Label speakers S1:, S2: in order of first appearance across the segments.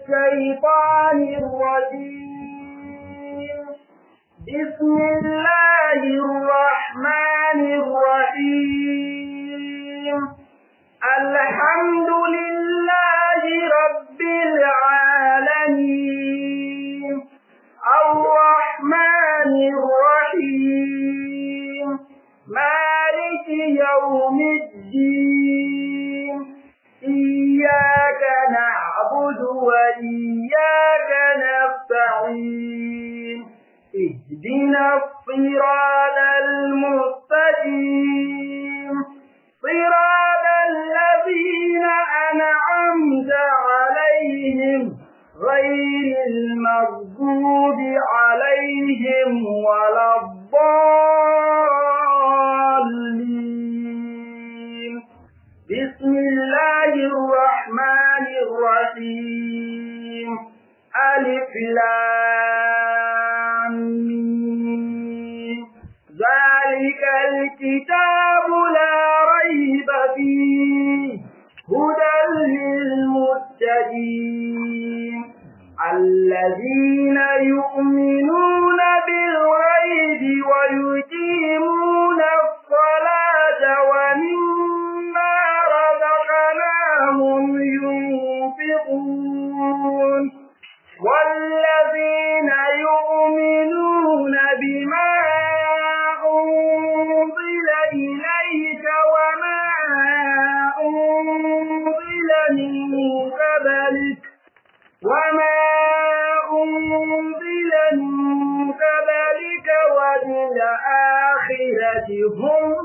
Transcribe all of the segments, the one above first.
S1: الشيطان الرجيم بسم الله الرحمن الرحيم الحمد لله رب العالمين الرحمن الرحيم مالك يوم الدين إياك نعبد وإياك نستعين اهدنا الصراط المستقيم صراط الذين أنعمت عليهم غير المغضوب عليهم ولا الضالين بسم الله الرحمن الرحيم ألف لام ميم. ذلك الكتاب لا ريب فيه هدى للمتقين الذين يؤمنون بالغيب ويقيمون الصلاة ومما رزقناهم ينفقون والذين يؤمنون بما أنزل إليك وما أنزل من قبلك وما أنزل من قبلك وبالآخرة هم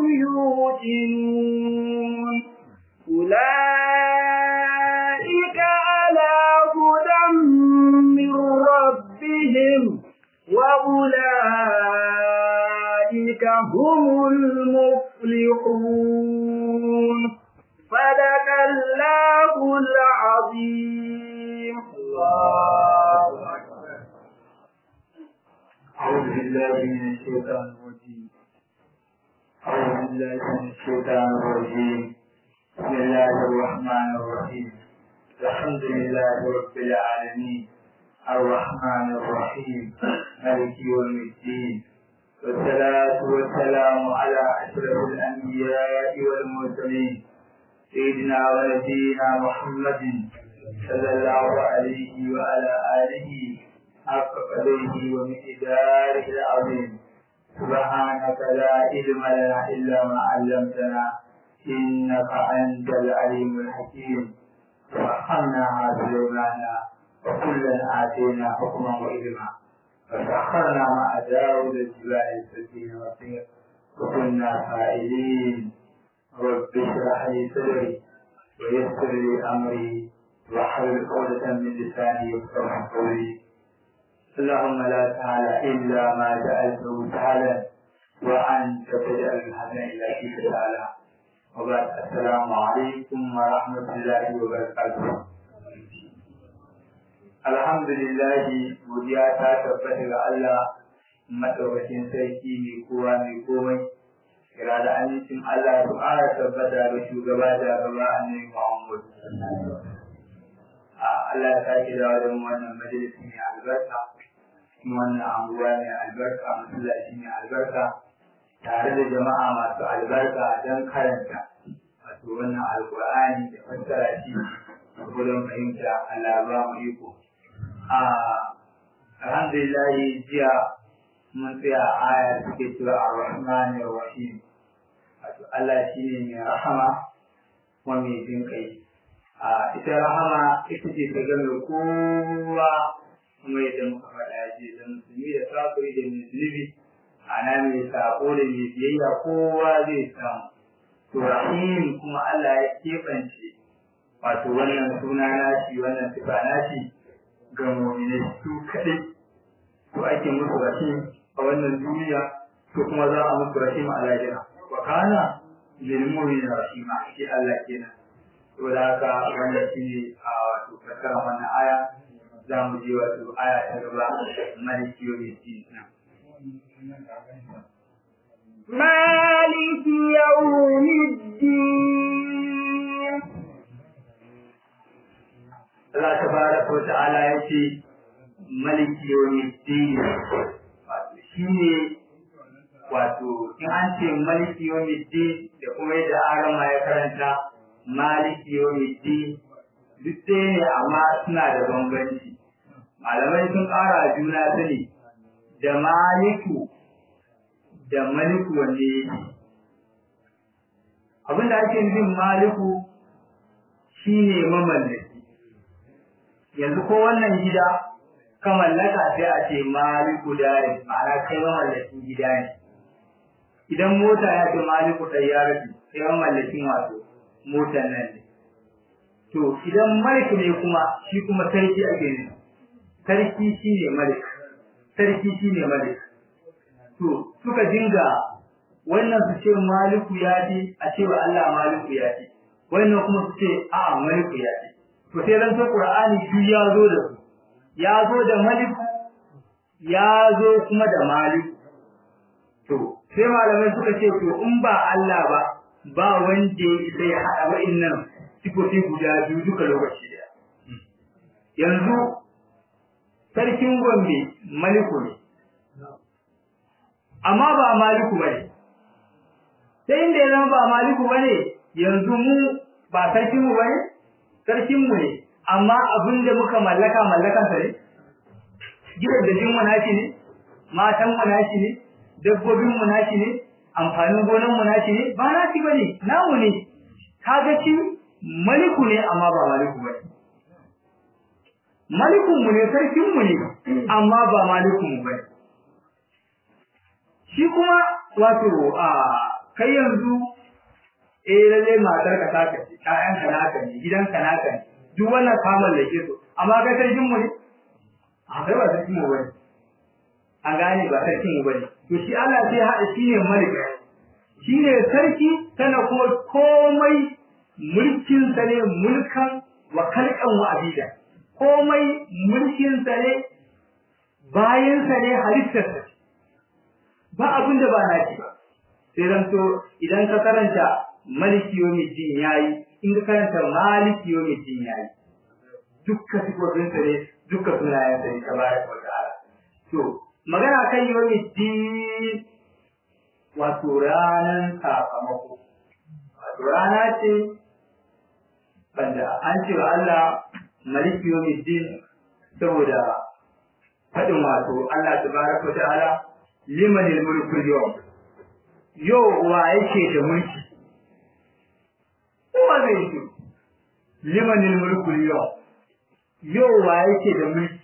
S1: يوقنون أولئك على هدى من ربهم وأولئك هم المفلحون صدق الله العظيم الله أكبر
S2: أعوذ بالله من الشيطان الرجيم أعوذ بالله من الشيطان الرجيم بسم الله الرحمن الرحيم الحمد لله رب العالمين الرحمن الرحيم مالك يوم الدين والصلاة والسلام على أشرف الأنبياء والمرسلين سيدنا ونبينا محمد صلى الله عليه وعلى آله حق قدره ومقداره العظيم سبحانك لا علم لنا إلا ما علمتنا إنك أنت العليم الحكيم وأخذنا سليمان وكلا آتينا حكما وعلما فسخرنا مع داود الجبال السكين والطير وكنا فاعلين رب اشرح لي صدري ويسر لي أمري واحلل عقدة من لساني يفقهوا قولي اللهم لا سهل إلا ما جعلته سهلا وأنت تجعل الحزن إلا فيك سهلا وبعد السلام عليكم ورحمة الله وبركاته الحمد لله godiya ta tabbata ga Allah madaukakin sarki mai kowa mai komai kira da amincin Allah su ƙara tabbata da shugaba da gaba annabi Muhammad Allah ya sake dawo da wannan majalisi mai albarka wannan anguwa mai albarka masallaci mai albarka tare da jama'a masu albarka don karanta wato wannan alkur'ani da fassara shi a gudun fahimta Allah ba mu iko alhamdulillah jiya mun tsaya a aya suke cewa ar-rahman ar-rahim wato Allah shine mai rahama kuma mai jin kai a ita rahama ita ce ta game kowa kuma yadda muka faɗa je da musulmi da kafiri da mai zunubi ana mai sako da mai biyayya kowa zai samu to rahim kuma Allah ya keɓance wato wannan suna nashi wannan sifa nashi ga mu'minai su kaɗai to ake musu rahim a wannan duniya to kuma za a musu rahim a lahira wa kana lil mu'minina rahima shi Allah kenan to da haka wannan shine a wato fasara wannan aya za mu je wato aya ta gaba maliki yau ne
S1: مالك يوم الدين
S2: Allah tabaraka wa ta'ala yace maliki yawmiddin wato shine wato in an ce maliki yawmiddin da kuma yadda arama ya karanta maliki yawmiddin duk ɗaya ne amma suna da bambanci malamai sun ƙara juna sani da maliku da maliku wanne yake abinda ake nufin maliku shine mamallaki yanzu ko wannan gida ka mallaka sai a ce maliku dare ma'ana kai mamallakin gida ne idan mota ya ce maliku ɗayyarati sai mamallakin wato motar nan ne to idan malik ne kuma shi kuma sarki ake ne sarki shine malik sarki shine malik to suka dinga wannan su ce maliku ya ce a ce wa Allah maliku ya ce wannan kuma su ce a maliku ya ce to sai ran ta qur'ani shi ya zo da su ya zo da maliku ya zo kuma da maliku to sai malamai suka ce to in ba Allah ba ba wanda ya isa ya haɗa wa'innan sifofi guda biyu duka lokaci daya yanzu sarkin gombe maliku ne amma ba maliku bane sai inda ya zama ba maliku bane yanzu mu ba sarkin mu bane sarkin mu ne amma abin da muka mallaka mallakan sa ne gidan da jin mu nashi ne matan mu nashi ne dabbobin mu nashi ne amfanin gonan mu nashi ne ba nashi bane namu ne kaga shi maliku ne amma ba maliku bane malikun mu ne sarkin mu ne amma ba malikun mu bane shi kuma wato a kai yanzu eh lalle matar ka taka ce ƴaƴan ka naka ne gidan ka naka ne duk wannan ka mallake su amma kai sarkin mu ne a kai ba sarkin mu bane an gane ba sarkin mu bane to shi Allah sai haɗa shi ne malik shi ne sarki sana kuma komai mulkin sa ne mulkan wa kalkan wa abida komai mulkin sa ne bayan sa ne halittar sa ba abin da ba na ci ba sai zan to idan ka karanta maliki yawmiddin yayi in ka karanta maliki yawmiddin yayi dukkan sifofin sa ne dukkan sunayen sa ne tabaraka wa ta'ala to magana kan yawmiddin wato ranan sakamako wato rana ce banda an ce wa Allah maliki yawmiddin saboda faɗin wato Allah tabaraka wa ta'ala limanil mulku yawm yau wa yake da mulki kowa zai yi limanil mulku yawm yau wa yake da mulki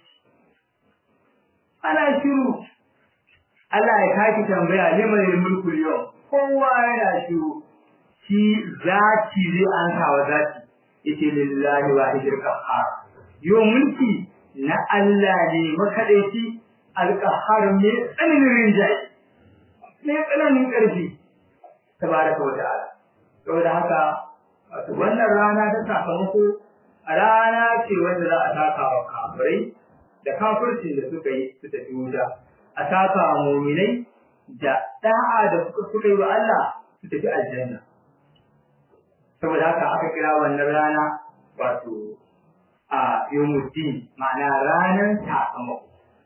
S2: ana shiru Allah ya kaki tambaya limanil mulku yawm kowa yana shiru shi zati zai an kawo zati yace lillahi wahidil qahhar yau mulki na Allah ne makadaici alƙahar mai tsananin rinjaye mai tsananin ƙarfi tabaraka wa ta'ala saboda haka wato wannan rana ta sakamako a rana ce wanda za a taka wa kafirai da kafircin da suka yi su tafi wuta a taka wa muminai da da'a da suka suka yi wa Allah su tafi aljanna saboda haka aka kira wannan rana wato a yawmuddin ma'ana ranar sakamako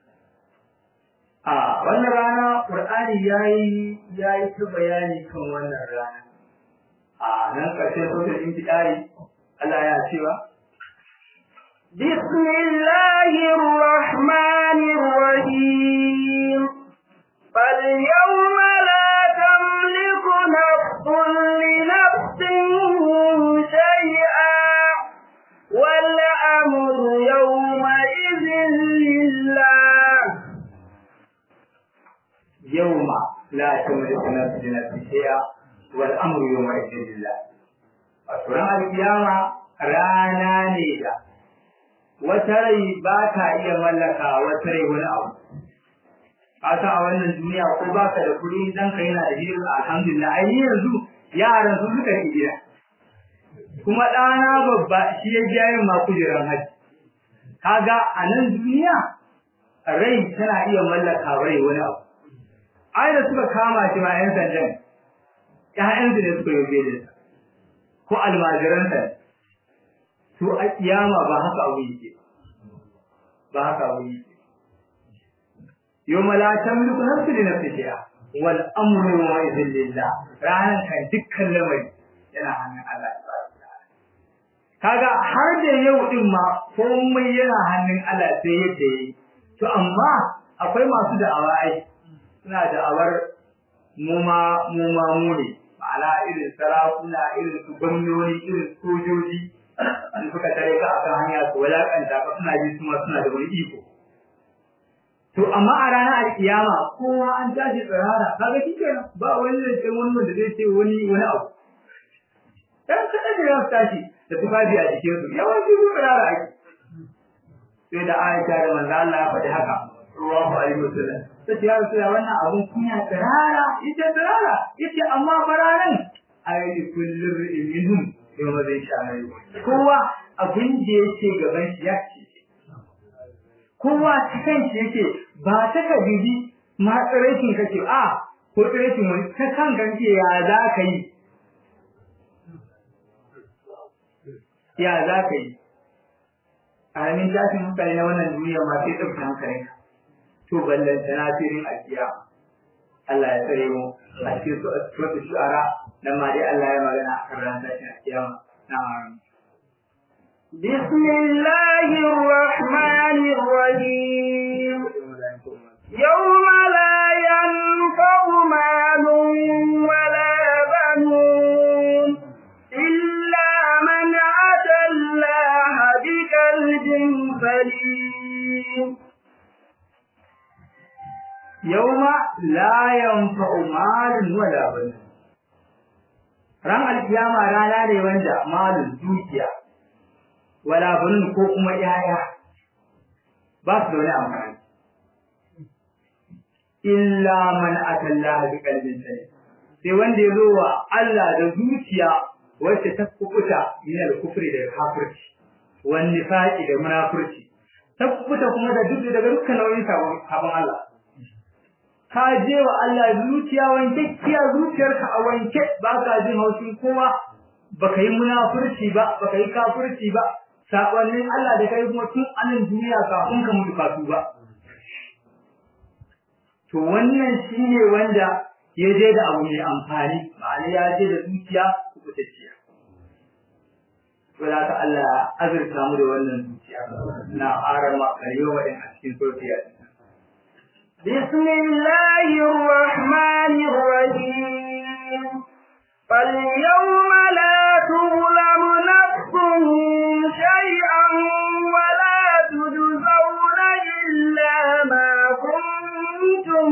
S2: a wannan rana Qur'ani yayi yayi ta bayani kan wannan rana a nan ƙarshen sura intidari Allah ya cewa
S1: بسم الله الرحمن الرحيم فاليوم لا تملك نفس لنفس شيئا والأمر يومئذ لله
S2: يوم لا تملك نفس لنفس شيئا والامر يومئذ لله asuran alkiyama rana ne da wata rai ba ta iya mallaka wata rai wani abu kasa a wannan duniya ko baka da kuɗi dan ka yana da hira alhamdulillah ai yanzu yaran su suka yi gida kuma ɗana babba shi ya biya yin ma kujeran haji kaga a nan duniya rai tana iya mallaka rai wani abu ai da suka kama shi ma 'yan sandan ƴaƴansu ne suka yi belin ko almajiransa to a kiyama ba haka abu yake ba haka abu yake yawma la tamliku nafsun li nafsin shay'a wal amru yawma idhin lillah ranan kan dukkan lamari yana hannun Allah kaga har da yau din ma komai yana hannun Allah sai yadda yi to amma akwai masu da'awa ai suna da'awar mu ma mu ma mu ne ma'ana irin sarakuna irin su gwamnoni irin sojoji an suka tare ka akan hanya su walakanta ka suna ji su ma suna da wani iko to amma a ranar alkiyama kowa an tashi tsirara kaga kikenan ba wani da wani wanda zai ce wani wani abu dan kada da ya tashi da tufafi a jikin su yawanci su tsirara ake sai da Aisha da manzo Allah ya faɗi haka Allahu alaihi wasallam sai ya rasu wannan abun kunya tsirara ita tsirara yace amma fararan ayi kullu minhum yau zai sha kowa abin da yake gaban shi ya ce kowa ta kanshi yake ba ta ka bibi ma tsiraikin kake a ko tsiraikin wani ta kan kanke ya za ka yi ya za ka yi a ramin tashin mutane na wannan duniya ma sai ɗauki hankalin to ballanta na firin alkiya Allah ya tsare mu a cikin su a cikin shu'ara nan ma dai Allah ya magana a kan ran tashin alkiyama na'am
S1: بسم الله الرحمن الرحيم يوم لا ينفع مال ولا بنون إلا من أتى الله بقلب سليم
S2: يوم لا ينفع مال ولا بنون ran alkiyama rana ne wanda malin dukiya wala bunun ko kuma yaya ba su da wani amfani illa man atallaha bi qalbin salim sai wanda ya zo wa Allah da zuciya wacce ta kubuta min al-kufri da kafirci wan nifaqi da munafurci ta kubuta kuma da duk daga dukkan nauyin sabon Allah ka je wa Allah zuciya wanke kiya zuciyarka a wanke ba ka jin haushin kowa baka yi munafurci ba baka yi kafirci ba sakonnin Allah da kai kuma tun anan duniya kafin ka mutu kasu ba to wannan shine wanda ya je da abu mai amfani ma'ana ya je da zuciya kubutacciya to da ka Allah azurta mu da wannan zuciya na arama kariyo wadin a cikin sofiya
S1: بسم الله الرحمن الرحيم فاليوم لا تظلم نفس شيئا ولا تجزون إلا ما كنتم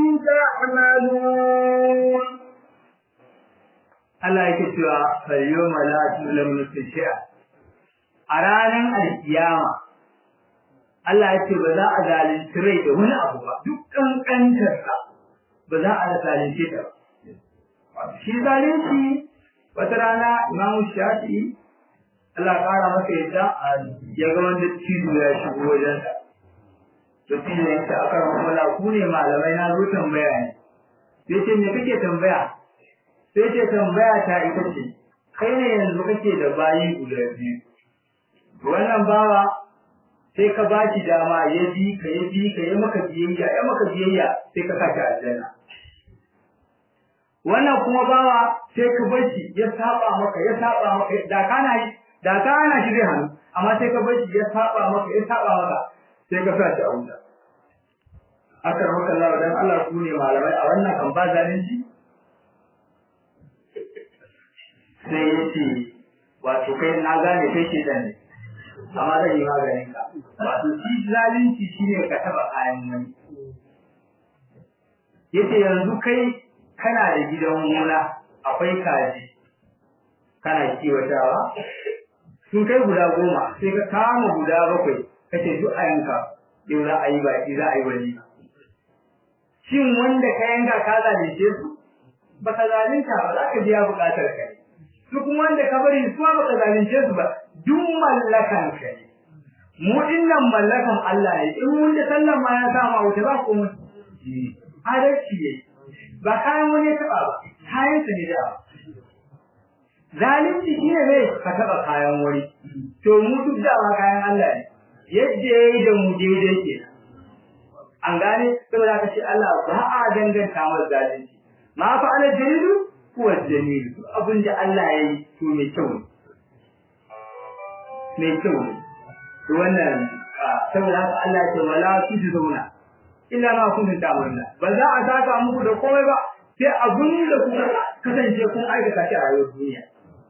S1: تعملون
S2: Allah yake cewa falyoma la tuzlamu nafsun shay'a a ranar alkiyama Allah yake ba za a zalunci rai da wani abu ba duk kankantar sa ba za a zalunce ta ba shi zalunci wata rana Imam Shafi'i Allah kara masa yadda ya ga wanda cizo ya shigo wajen sa to cizo ya ce aka rahmala ku ne malamai na zo tambaya ne sai ce me kake tambaya sai ce tambaya ta ita ce kai ne yanzu kake da bayi guda biyu wannan bawa sai ka ba shi dama ya bi ka ya bi ka ya maka biyayya ya maka biyayya sai ka saka aljanna wannan kuma bawa sai ka bar shi ya saba maka ya saba maka da kana yi da kana shi zai hannu amma sai ka bar shi ya saba maka ya saba maka sai ka sa shi a wuta aka maka Allah dan Allah ku ne malamai a wannan kan ba zalunci sai ya ce wato kai na gane kai ke da ne amma zan yi maganin ka wato shi zalunci shine ka taba kayan wani yace yanzu kai kana da gidan gona akwai kaji kana kiwatawa sun kai guda goma sai ka kama guda bakwai kace duk a yanka yau za a yi baki za a yi wani shin wanda ka yanka ka zalunce su baka zalunta ba za ka biya bukatar ka ne duk wanda ka bari su ba ka zalunce su ba duk mallakan ka ne mu dinnan mallakan Allah ne in wanda sallan ma ya sa ma wuta ba ko mun adalci ne ba kayan wani ya taba ba kayan sa ne da zalunci shi ne zai ka taɓa kayan wani to mu duk dama kayan Allah ne yadda ya yi da mu daidai ke an gane saboda ka ce Allah ba a danganta wa zalunci ma fa ala jalilu kuwa jamilu abin da Allah ya yi to mai kyau ne mai kyau ne to wannan saboda haka Allah ya ce wala tujzauna illa ma kuntum ta'maluna ba za a saka muku da komai ba sai abin da kuka kasance kun aikata shi a rayuwar duniya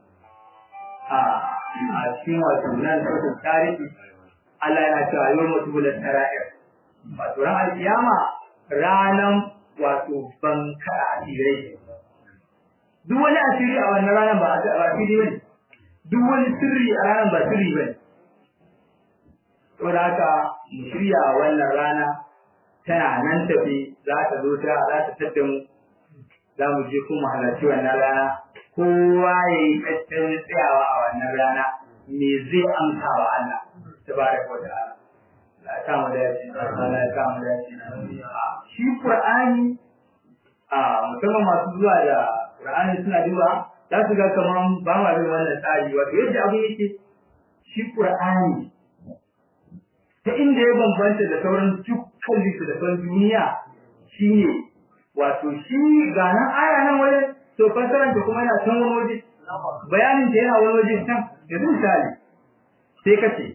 S2: a cikin wato nan sautin tarihi Allah yana cewa yau mutu bulan tara'ir wato ran alkiyama ranan wato ban kada asirai duk wani asiri a wannan ranar ba asiri bane duk wani sirri a ranar ba sirri bane saboda haka mu shirya wannan rana tana nan tafi za ta zo ta za ta tadda mu za mu je kuma halarci wannan rana kowa ya yi tattalin tsayawa a wannan rana me zai amsa wa Allah tabaraka wa ta'ala la ta mu da shi la ta mu da shi shi Qur'ani a musamman masu zuwa da Qur'ani suna duba za su ga kaman ba ma bin wannan tsari wato yadda abu yake shi Qur'ani ta inda ya bambanta da sauran dukkan littattafan duniya shine wato shi ga nan aya nan wajen to fasaran ta kuma yana can wani waje bayanin ta yana wani waje can yanzu misali sai ka ce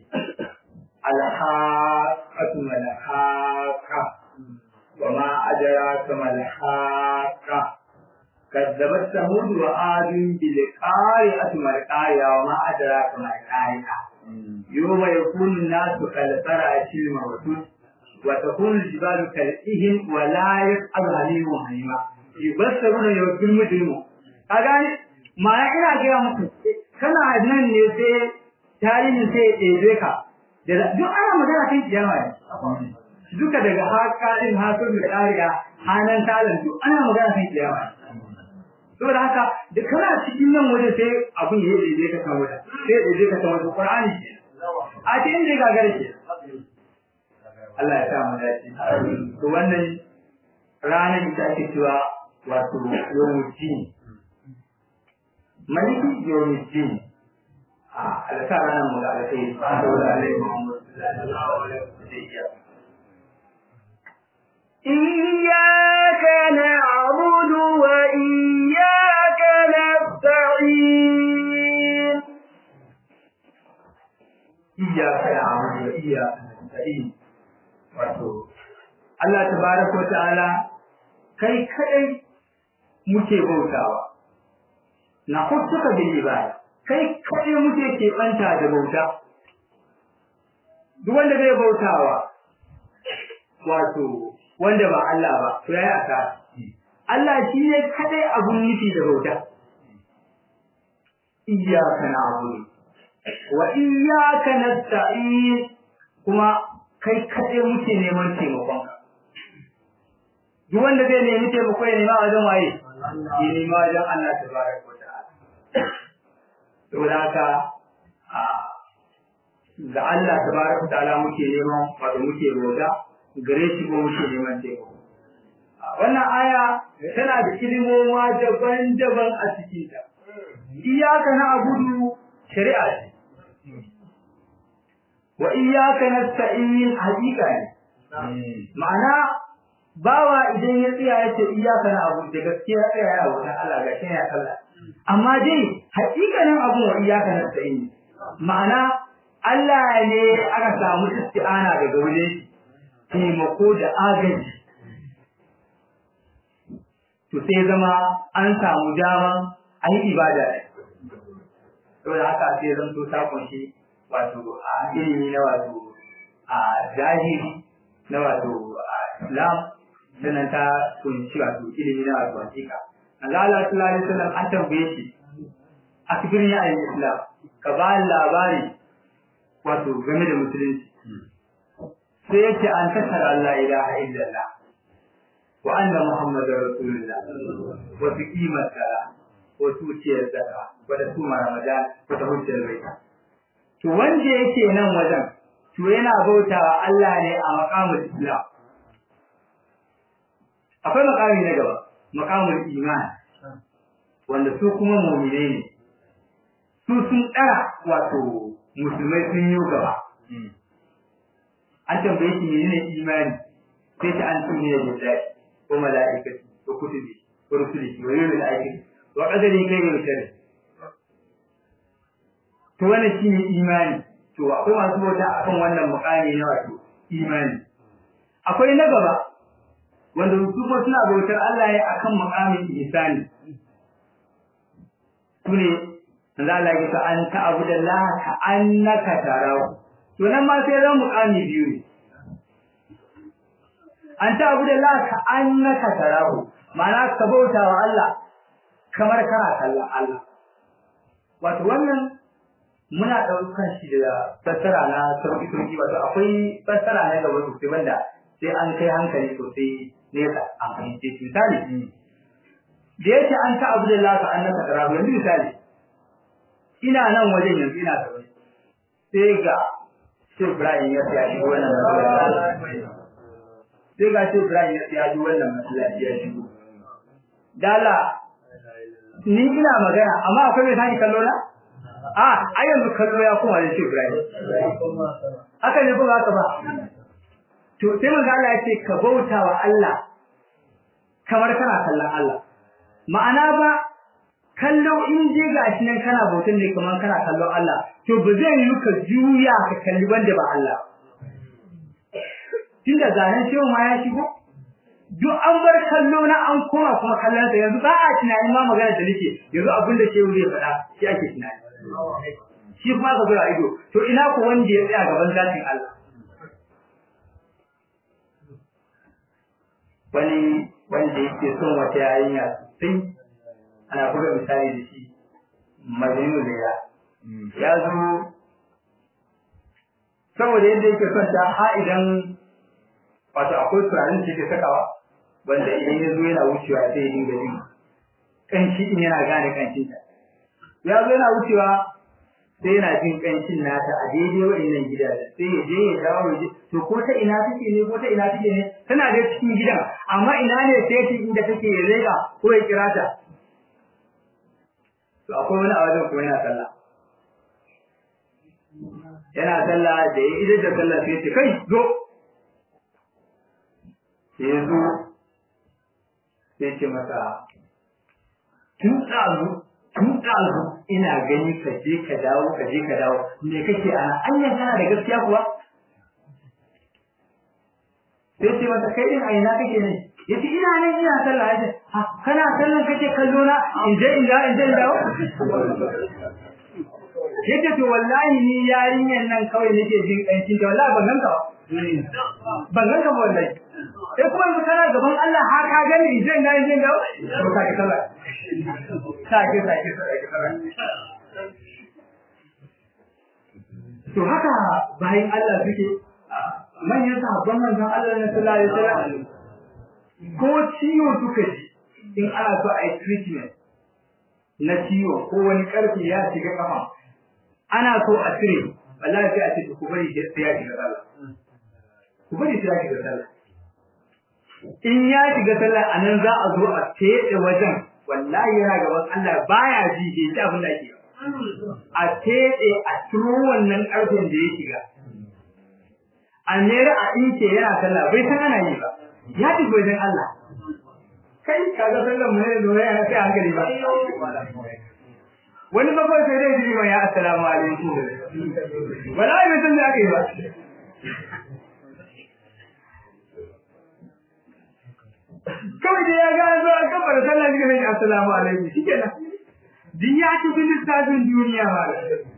S2: alhaqatu malhaqa wa ma adraka malhaqa كذبت ثمود وعاد بالقارعة ما القارعة وما أدراك ما القارعة يوم يكون الناس كالفرع الموجود وتكون الجبال كالإهن ولا يسأل عليهم حميما يبصرون يوم المجرم أغاني ما ina gaya muku kana nan ne sai tarihin sai ya ɗebe ka duk ana magana kan kiyama ne duka daga haƙaɗin hakan da ƙariya hanan talan duk ana magana kan kiyama saboda haka da kana cikin nan waje sai abin ya ɗebe ka kan wajen sai ya ɗebe ka kan wajen ƙur'ani ke a cikin da ya gagara ke Allah ya sa mu dace. To wannan ranar ita ake cewa wato yawmuddin. Maliki yawmuddin. A alka ranar mu da alkai saboda Allah ya Muhammad sallallahu alaihi wasallam.
S1: إياك نعبد وإياك نستعين
S2: إياك نعبد وإياك نستعين wato Allah tabaraka ta'ala kai kadai muke bautawa na kutuka bil ibada kai kadai muke keɓanta da bauta duk wanda bai bautawa wato wanda ba Allah ba to yayi asara Allah shi ne kadai abun nufi da bauta iyyaka na'budu wa iyyaka nasta'in kuma kai kaɗai muke neman taimakon ka. Duk wanda zai nemi taimako ya nema wajen waye? Ya nema wajen Allah ta bara ko ta'ala. Saboda haka ga Allah ta bara ko ta'ala muke neman wato muke roga gare shi ko muke neman taimako. Wannan aya tana da ilimoma daban-daban a cikinta. Iyaka na abudu shari'a ce. wa iyyaka nasta'in hakika ne ma'ana bawa idan ya tsaya yace iyyaka na abu da gaskiya ya tsaya ya wuta Allah ga shi ya kalla amma dai hakikanin abu wa iyyaka nasta'in ma'ana Allah ne aka samu isti'ana daga wajen taimako da agaji to sai zama an samu dama a yi ibada saboda haka sai zan to ta kunshi wato a ilimi na wato a zahiri na wato islam sannan ta kunshi wato ilimi na wato hakika Allah Allah sallallahu alaihi wasallam an tambaye shi a cikin ya ayi islam ka ba labari wato game da musulunci sai yace an tasara Allah ilaha illallah wa anna muhammadar rasulullah wa tuqima salat wa tuciyar zakka wa tasuma ramadan wa tahujjal baita to wanda yake nan wajen to yana bautawa Allah ne a maqamul islam akwai maqami na gaba maqamul iman wanda su kuma mu'mine ne su sun ɗara wato musulmai sun yi gaba an tambaye shi menene imani sai ta an tuni da billahi ko mala'ikati ko kutubi ko rusuli ko yawmil akhir wa qadari kai ne mutane to wannan shine imani to akwai masu bauta akan wannan mukami na wato imani akwai na gaba wanda su kuma suna bautar Allah ne akan mukamin ihsani sune manzo Allah ya ce an ta'budallaha ka annaka tarahu to nan ma sai ran mukami biyu ne an ta'budallaha ka annaka tarahu ma'ana ka bauta wa Allah kamar kana kallon Allah wato wannan muna ɗaukan shi da fassara na sauƙi sauƙi wato akwai fassara na gaba sosai wanda sai an kai hankali sosai nesa a fahimce shi misali da yake an ta abu da lafa an naka tarahu yanzu misali ina nan wajen yanzu ina da wani sai ga Sheikh Ibrahim ya tsaya shi wannan masallaci sai ga Sheikh Ibrahim ya tsaya shi wannan masallaci ya shigo dala ni ina magana amma akwai mai sani kallo na a a yanzu kallo ya kuma da Sheikh Ibrahim haka ne ko ba ka ba to sai manzo Allah ya ce ka bauta wa Allah kamar kana kallon Allah ma'ana ba kallo in je gashi nan kana bautan ne kamar kana kallon Allah to ba zai yi ka juya ka kalli wanda ba Allah tunda zanen cewa ma ya shigo duk an bar kallo na an koma kuma kallon sa yanzu ba a tunanin ma magana da nake yanzu abin da shehu zai faɗa shi ake tunani shi kuma ka zura ido to ina ku wanda ya tsaya gaban zatin Allah wani wanda yake son wata yarinya sosai ana buga misali da shi majinu da ya ya zo saboda yadda yake son ta ha idan wato akwai turanin da yake sakawa wanda idan ya zo yana wucewa sai ya dinga jin kanshi in yana gane kanshin ta ya zo yana wucewa sai yana jin kanshin nata a daidai wa'annan gidaje sai ya je ya dawo ya je to ko ta ina take ne ko ta ina take ne tana da cikin gidan amma ina ne sai shi inda take ya rega ko ya kira ta to akwai wani a wajen kuma yana sallah yana sallah da ya idan da sallah sai ce kai zo sai ya zo sai ce masa tun ɗazu tun ɗazu ina gani ka je ka dawo ka je ka dawo me kake ana anyan kana da gaskiya kuwa sai ce masa kai din a ina kake ne yace ina nan ina sallah yace ha kana sallan kake kallo na in je in dawo in je in dawo yace to wallahi ni yarinyan nan kawai nake jin kancin da wallahi ban ganka ba ban ganka ba wallahi sai kuma yanzu kana gaban Allah har ka gani in je in dawo in je in dawo to ka ki sallah sake sake sake to haka bayan Allah suke manyan sahabban manzon Allah na sallallahu alaihi wasallam ko ciwo suka ji in ana so a yi treatment na ciwo ko wani karfi ya shiga kafa ana so a cire wallahi sai a ce ku bari sai ya shiga sallah ku bari sai ya shiga sallah in ya shiga sallah anan za a zo a tsaye wajen wallahi yana gaban Allah baya ji ke ji abin da ake a tsaye a turo wannan karfin da ya shiga a nera a ince yana sallah bai san ana yi ba ya ji wajen Allah kai kaga sallan mu ne da wani kai hankali ba wani babban sai dai ji ya assalamu alaikum wallahi bai san da aka yi ba kawai da ya ga zo a kafar sallah shi ne assalamu alaikum shikenan din ya ci bin lissafin duniya ba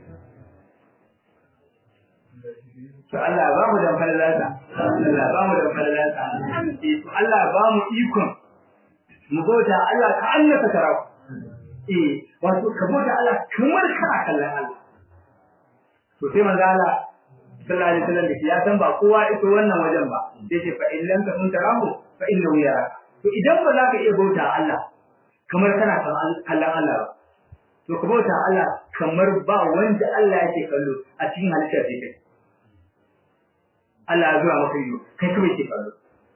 S2: to Allah ba mu da falalata Allah ba mu da falalata to Allah ba mu ikon mu bauta Allah ka Allah ka tara eh wato ka bauta Allah kamar kana kallon Allah to sai manzo Allah sallallahu alaihi wasallam ya san ba kowa ito wannan wajen ba sai ce fa in lam takun tarahu fa innahu yaraka to idan ba za ka iya bauta Allah kamar kana kallon Allah ba to ka bauta Allah kamar ba wanda Allah yake kallo a cikin halittar da kai Allah ya zuwa maka ido kai kawai ke kallo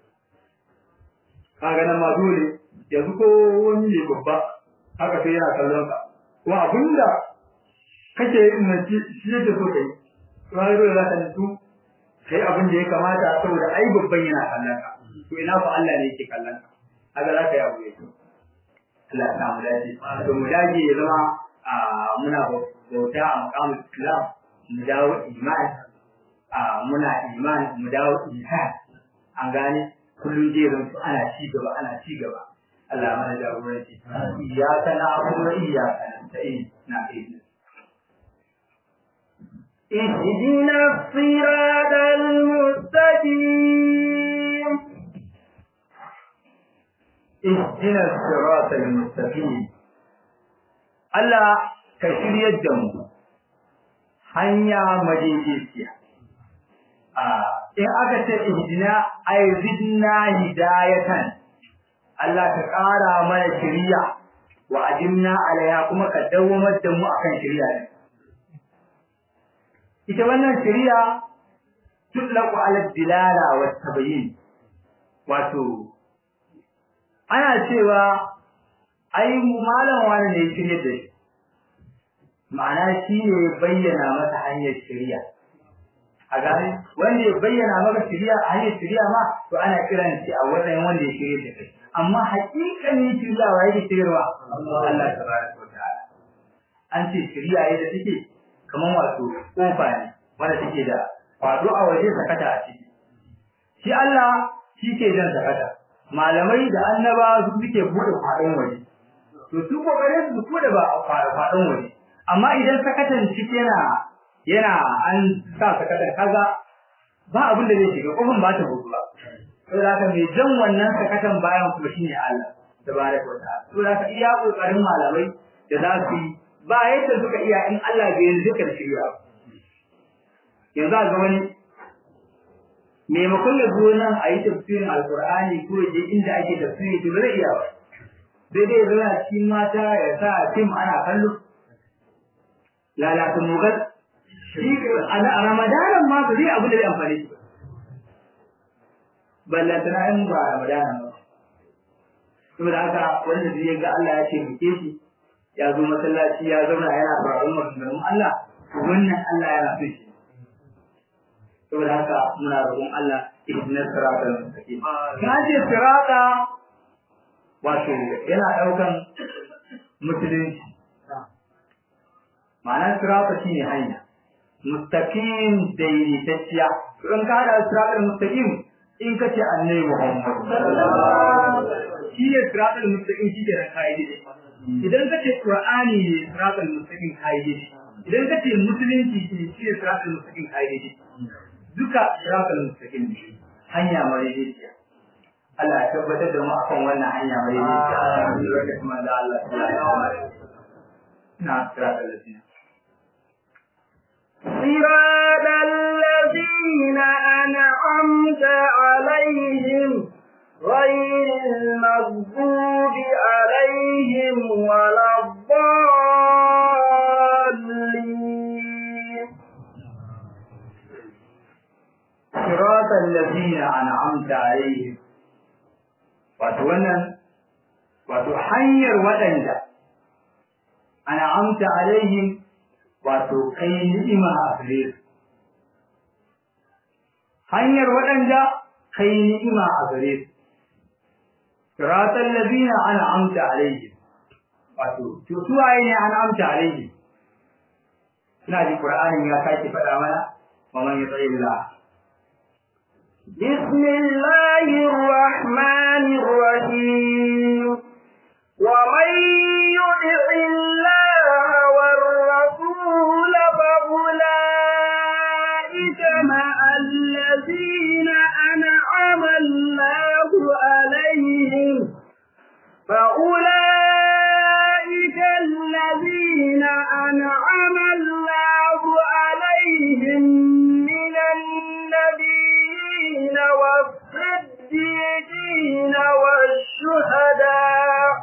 S2: kaga nan ma dole yanzu ko wani ne babba haka sai yana kallon ka kuma abinda kake yin nan shi yake so kai to har dole za ka nutsu kai abin da ya kamata saboda ai babban yana kallon ka to ina fa Allah ne yake kallon ka haka za ka yi abu yake Allah ya samu dace to mu dage ya zama a muna bauta a makamin Islam mu dawo imani a muna imani mu dawo ihsan an gane kullum zai zanto ana ci gaba ana ci gaba Allah mana jagoranci iyyaka na'budu wa iyyaka nasta'in na aiki
S1: اهدنا الصراط المستقيم
S2: اهدنا الصراط المستقيم Allah ka shiryar da mu hanya madaidaiciya a in aka ce ihdina ay zidna hidayatan Allah ka ƙara mana shiriya wa ajimna alaiha kuma ka dawamar da mu akan shiriya ne ita wannan shiriya tutlaqu ala dilala wa tabayyin wato ana cewa ai malam wani ne shirye da shi ma'ana shi ne bayyana masa hanyar shiriya a gane wanda ya bayyana maka shiriya a hanyar shiriya ma to ana kiran shi a wannan wanda ya shirye da kai amma hakikanin shiriya wa yake shiryarwa Allah tabaraka wa ta'ala an ce shiriya yadda take kamar wato kofa ne wanda take da kwado a waje sakata a ciki shi Allah shi ke jan sakata malamai da annaba su suke bude kwadon waje to su kokarin su bude ba kwadon waje amma idan sakatan ciki yana yana an sa sakatan kaga ba abin da zai shiga kofin ba ta buɗe ba saboda haka mai jan wannan sakatan bayan kuma shine Allah tabaraka wa ta'ala saboda haka iya kokarin malamai da za su yi ba yadda suka iya in Allah bai yi zikar shirya yanzu a ga wani maimakon ya zo nan a yi tafsirin alkur'ani ko ya je inda ake tafsiri to zai iya ba sai dai zama cikin mata ya sa fim ana kallo lalata mugal shi a ramadanan ma ba zai abu da zai amfani shi ballantana in ba ramadanan ba saboda haka wanda zai ga Allah ya ce muke shi ya zo masallaci ya zauna yana faruwar maganganun Allah wannan Allah yana so shi saboda haka muna roƙon Allah ihdinas siratal mustaqim ka ce sirata wato yana daukan musulunci ma'ana sirata shine hanya mustaqim daidaitacciya in ka hada siratal mustaqim in ka ce annabi Muhammad shi ne siratal mustaqim shi ke kaide idan ka ce qur'ani ne siratal mustaqim kaide idan ka ce musulunci shi ne siratal mustaqim kaide duka siratal mustaqim ne hanya madaidaiciya Allah ya tabbatar da mu akan wannan hanya madaidaiciya wanda kuma da Allah na siratal mustaqim
S1: صراط الذين أنعمت عليهم غير المغضوب عليهم ولا الضالين
S2: صراط الذين أنعمت عليهم wato wannan wato hanyar waɗanda an'amta alaihim wato kai ni'ima a gare su hanyar waɗanda kai ni'ima a gare su siratal ladina an'amta alaihim wato to su waye ne an'amta alaihim suna ji qur'ani ya sake faɗa mana wa man yuti Allah
S1: بسم الله الرحمن الرحيم ومن يطع الله والرسول فأولئك مع الذين أنعم الله عليهم فأولئك الذين أنعم الله عليهم من النبيين والصديقين والشهداء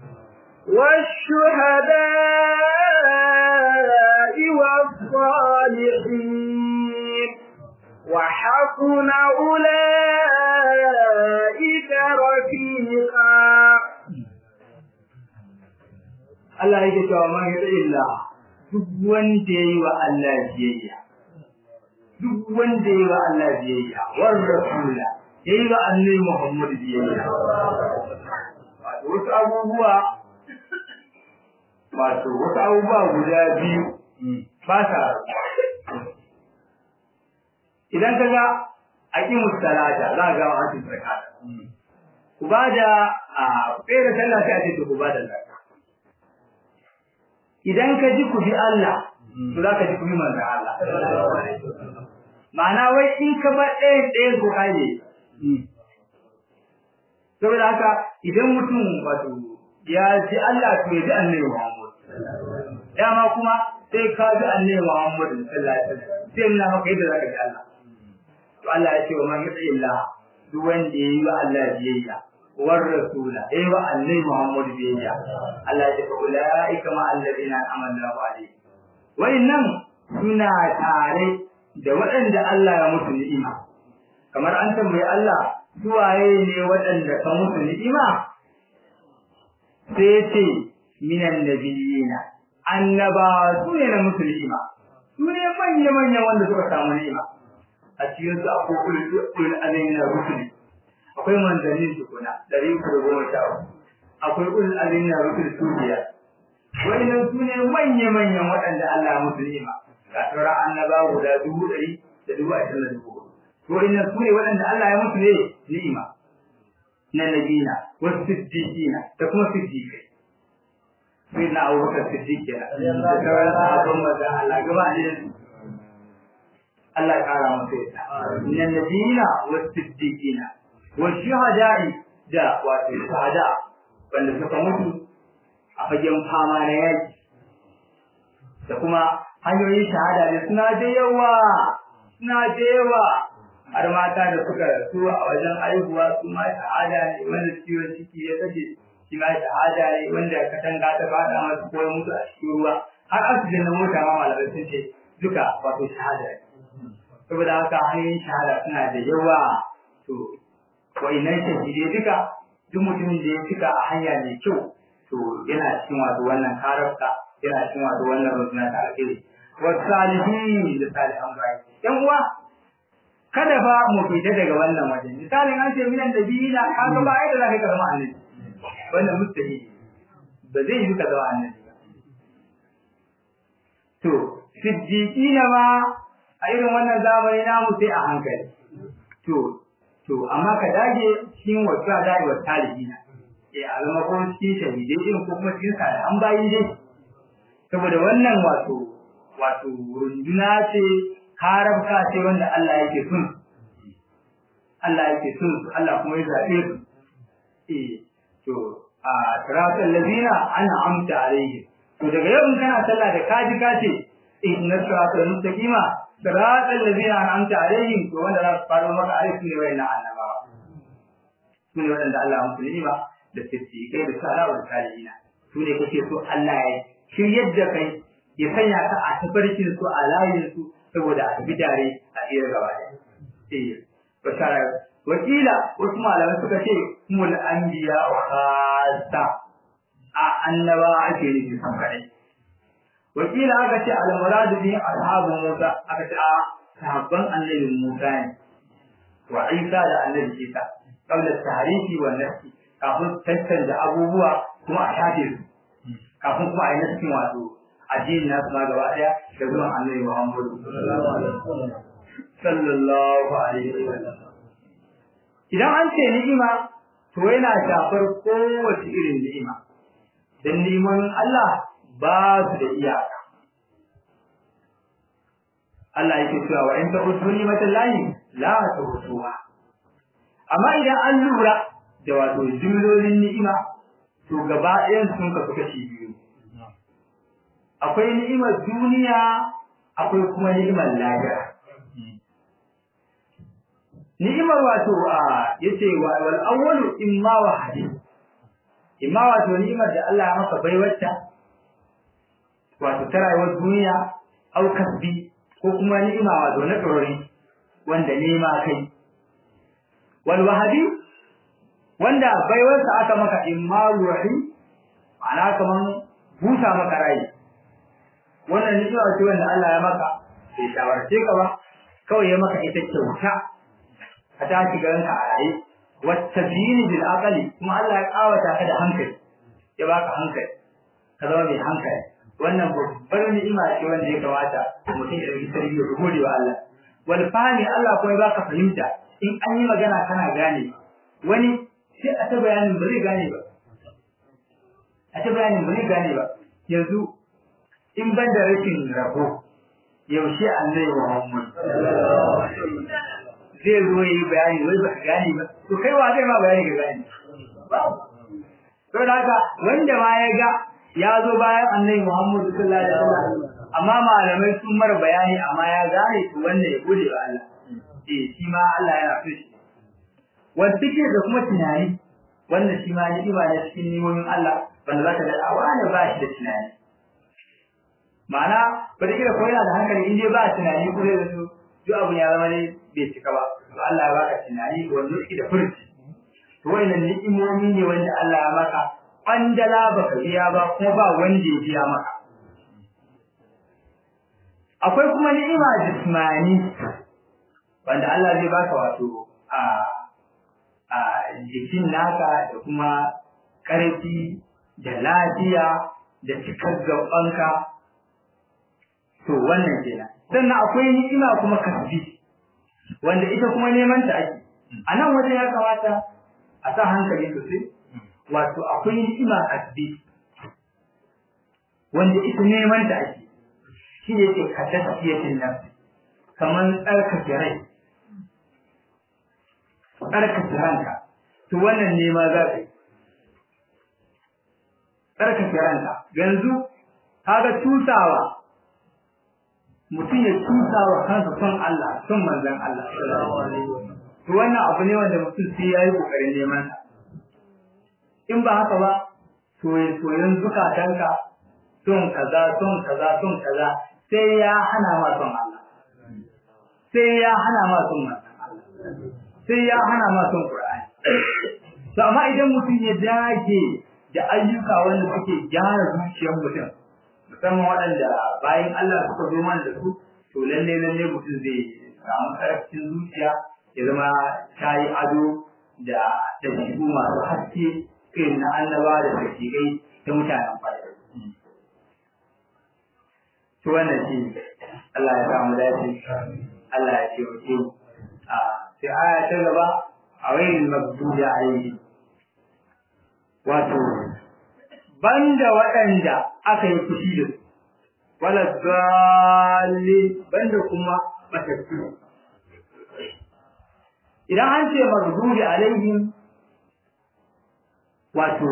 S1: والشهداء والصالحين وحسن أولئك رفيقا
S2: Allah yake cewa man yuti Allah duk wanda yayi wa Allah biyayya duk wanda yayi wa Allah biyayya war rasula yayi wa annabi Muhammad biyayya wasu abubuwa wato wasu abubuwa guda biyu ba sa idan ka ga aqimu salata za ga wa atu zakat ku ba da a tsere sallah sai a ce ku ba da zakka idan ka ji ku bi Allah to za ka ji ku bi manzon Allah ma'ana wai in ka ba ɗaya ɗaya ku kaje saboda haka idan mutum wato ya ji Allah to ya ji annabi Muhammad dama kuma sai ka ji annabi Muhammad sallallahu alaihi wasallam sai na maka yadda zaka ji Allah to Allah ya ce wa man yuti Allah duk wanda yayi wa Allah biyayya war rasula yayi wa annabi Muhammad biyayya Allah ya ce fa ulaika ma alladhina amana alaihi wa innam suna tare da waɗanda Allah ya mutu ni'ima kamar an tambayi Allah suwaye ne waɗanda ka mutu ni'ima sai ya ce minan nabiyina annaba su ne na mutu ni'ima su ne manya-manyan wanda suka samu ni'ima a cikin su akwai ulul azmi na rusuli akwai manzannin tukuna dari uku da goma sha uku akwai ulul azmi na rusuli su biyar wannan su ne manya-manyan waɗanda Allah ya musu ni'ima ga sauran annaba guda dubu ɗari da dubu ashirin da dubu to wannan su ne waɗanda Allah ya musu ne ni'ima na nabina wasu siddiqina da kuma siddiqai sai na abubakar siddiq kenan da sauran sahabban manzon Allah gaba ne Allah kara masa yadda min nabiyina was siddiqina wa shuhada'i da wato shahada wanda suka mutu a fagen fama na yaki da kuma hanyoyin shahada ne suna da yawa suna da yawa har mata da suka rasu a wajen aihuwa su ma shahada ne wanda ciwon ciki ya kashe shi ma shahada ne wanda katanga ta fada masu koyon mutu a cikin ruwa har asibiti na mota ma malamai sun ce duka wato shahada ne saboda haka hanyoyin shahada suna da yawa to wa'innan shahidai duka duk mutumin da ya cika a hanya mai kyau to yana cikin wato wannan karafta yana cikin wato wannan runduna ta alheri wasu salihin da salihan bayi yan uwa kada fa mu fita daga wannan waje misalin an ce minan da biyu na kaga ba ai da zaka ka zama annabi wannan mustahili ba zai yi ka zama annabi ba to siddiqina ma a irin wannan zamani namu sai a hankali to to amma ka dage cikin wasu da dage wasu talibina eh a zama ko cikin shahidai din ko kuma cikin an bayi dai saboda wannan wato wato runduna ce karabka ce wanda Allah yake son Allah yake son su Allah kuma ya zabe su eh to a siratal ladina an'amta alaihim to daga yau in kana sallah da kaji kace inna siratal mustaqima siratal ladina an'amta alaihim to wanda za su faro maka alaihi ne wayannan annabawa su ne wanda Allah ya musu ni'ima da siddiqai da salawa da salihina su ne kake so Allah ya shiryar da kai ya sanya ka a tafarkin su a layin su saboda a tafi tare a tsira gaba da eh bashara wakila wasu malamai suka ce mul anbiya wa khassa a annaba ake nufi san kadai wakila aka ce al murad bi ashabu musa aka ce a sahabban annabi musa ne wa isa da annabi isa qabla tahrifi wa nafsi kafin tantance abubuwa kuma a shafe su kafin kuma a yi nasikin wato addinin nasu ma gaba daya da zuwan annabi Muhammad sallallahu alaihi wasallam idan an ce ni'ima to yana shafar kowace irin ni'ima dan ni'iman Allah ba su da iyaka Allah yake cewa wa in ta'udu ni'matallahi la tuhsuha amma idan an lura da wato jumlolin ni'ima to gaba ɗayan sun kasu kashi biyu akwai ni'imar duniya akwai kuma ni'imar lahira ni'imar wato a yace wal awwalu imma wa hadith imma wato ni'imar da Allah ya maka baiwarta wato ta rayuwar duniya au kasbi ko kuma ni'ima wato na tsorori wanda nema kai wal wahabi wanda baiwarsa aka maka imma ruhi ma'ana kaman busa maka rai wannan ni'ima ce wanda Allah ya maka bai shawarce ka ba kawai ya maka ita kyauta ka tashi garin ka a raye wata biyini bil aqali kuma Allah ya kawata ka da hankali ya baka hankali ka zama mai hankali wannan babbar ni'ima ce wanda ya kamata mutum ya dauki tarbiyya ya gode wa Allah wal fahmi Allah kuma ya baka fahimta in an yi magana kana gane wani sai a ta bayanin ba zai gane ba a ta bayanin ba zai gane ba yanzu in ban da rashin rabo yaushe annabi Muhammad zai zo yi bayani wai ba gane ba to kai wa zai ma bayani ga gane to da haka wanda ma ya ga ya zo bayan annabi Muhammad sallallahu alaihi wasallam amma malamai sun mar bayani amma ya gane to wanda ya gode wa Allah eh shi ma Allah yana so shi wanda take da kuma tunani wanda shi ma ni ba da cikin nimomin Allah wanda zaka ga a wani ba shi da tunani ma'ana ba da kira ko yana da hankali in dai ba tunani ko zai zo duk abun ya zama ne bai cika ba to Allah ya baka tunani wanda yake da furci to wannan ni'imomi ne wanda Allah ya maka kwandala baka biya ba kuma ba wanda ya biya maka akwai kuma ni'ima jismani wanda Allah zai baka wato a a jikin naka da kuma ƙarfi da lafiya da cikar gabanka to wannan kenan sannan akwai ni'ima kuma kasbi wanda ita kuma neman ta ake a nan wajen ya kamata a sa hankali sosai wato akwai ni'ima kasbi wanda ita neman ta ake shi ne ke kadasiyatin nan kamar tsarkake rai tsarkake ranka to wannan nema za ka yi tsarkake ranka yanzu kaga tusawa mutum ya tusa wa kansa son Allah son manzon Allah to wannan abu ne wanda mutum sai yayi kokarin neman sa in ba haka ba to soyayyen zukatanka son kaza son kaza son kaza sai ya hana ma son Allah sai ya hana ma son manzon Allah sai ya hana ma son Qur'ani to amma idan mutum ya dage da ayyuka wanda suke gyara zuciyar mutum musamman waɗanda bayan Allah suka zo mana da su to lalle lalle mutum zai samu karfin zuciya ya zama ta yi ado da dabi'u masu haske irin na annaba da sakirai ta mutanen fara. To wannan shi Allah ya samu dace Allah ya ce wa ke a sai aya ta gaba a wayin mabduda alaihi wato banda waɗanda aka yi fushi da su wala dalil banda kuma matattu idan an ce maghdubi alaihim wato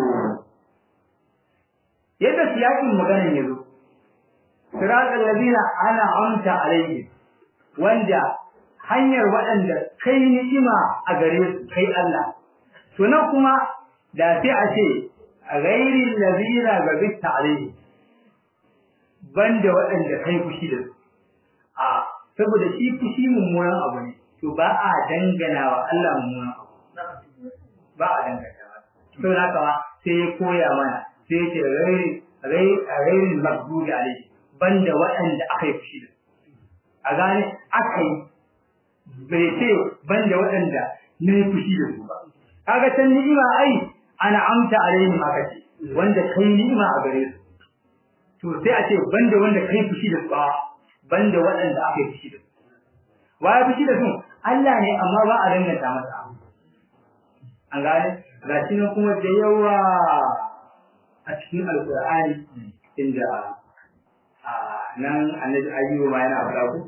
S2: yadda siyakin maganan ya zo siratal ladina ana amta alaihim wanda hanyar waɗanda kai ni'ima a gare su kai Allah to nan kuma da sai a ce ghairi ladina gabita alaihim banda waɗanda kai fushi da su a saboda shi fushi mummunan abu ne to ba a dangana wa Allah mummunan abu ba a dangana wa to haka ma sai ya koya mana sai ya ce ghairi ghairi maghdubi alaihi banda waɗanda aka yi fushi da su a gane aka yi bai ce banda waɗanda na yi fushi da su ba kaga can ni'ima ai ana amta alaihim aka ce wanda kai ni'ima a gare su to sai a ce banda wanda kai fushi da su ba banda waɗanda aka yi fushi da su wa ya fushi da su Allah ne amma ba a danganta masa an gane ga shi nan kuma da yawa a cikin alkur'ani inda a nan annabi ayyuba ma yana faɗa ku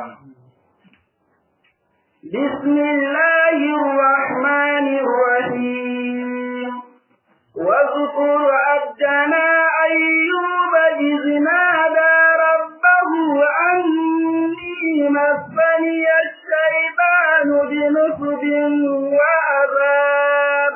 S1: بسم الله الرحمن الرحيم واذكر عبدنا أيوب إذ نادى ربه أني مسني الشيطان بنصب وعذاب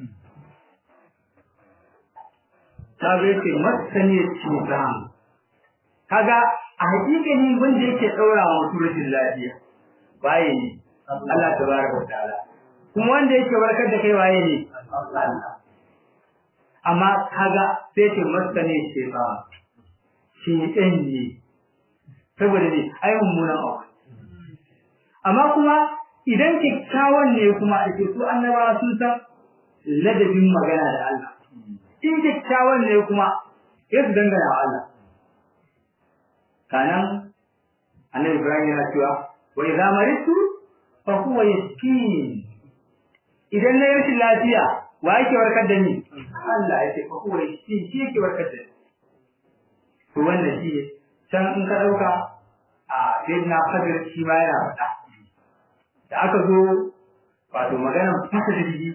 S2: kaga yake masani cutan kaga a hakikanin wanda yake daura wa mutum rashin lafiya waye ne Allah tabaraka wa ta'ala kuma wanda yake warkar da kai waye ne Allah amma kaga sai ce masani shaytan shedan ne saboda ne ai mummunan abu amma kuma idan kyakkyawan ne kuma da ke su annabawa sun san ladabin magana da Allah in kyakkyawan ne kuma ya su dangana wa Allah kanan annabi Ibrahim yana cewa wa idza maritu fa huwa yaskin idan na yi rashin lafiya wa yake warkar da ni Allah ya ce fa huwa yaskin shi yake warkar da ni to wannan shi ne can in ka dauka a sayyidina Khadir shi ma yana faɗa da aka zo wato maganar fasa jirgi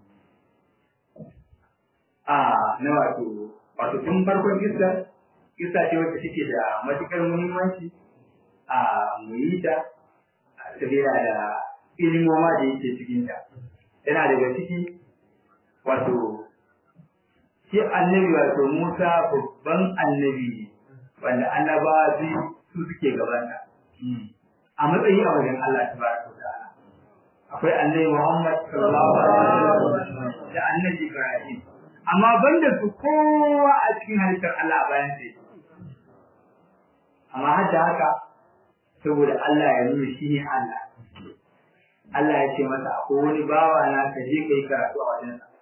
S2: a na wato wato tun farkon kisa kisa ce wacce take da matukar muhimmanci a muyi ta sabila da ilimoma da yake cikin ta yana daga ciki wato shi annabi wato Musa babban annabi ne wanda annabawa biyu su suke gabanta a matsayi a wajen Allah tabaraka wa ta'ala akwai annabi Muhammad sallallahu alaihi wasallam da annabi Ibrahim amma banda su kowa a cikin halittar Allah a bayan sai amma har da haka saboda Allah ya nuna shi ne Allah Allah ya ce masa akwai wani bawa na ka je kai karatu a wajen sa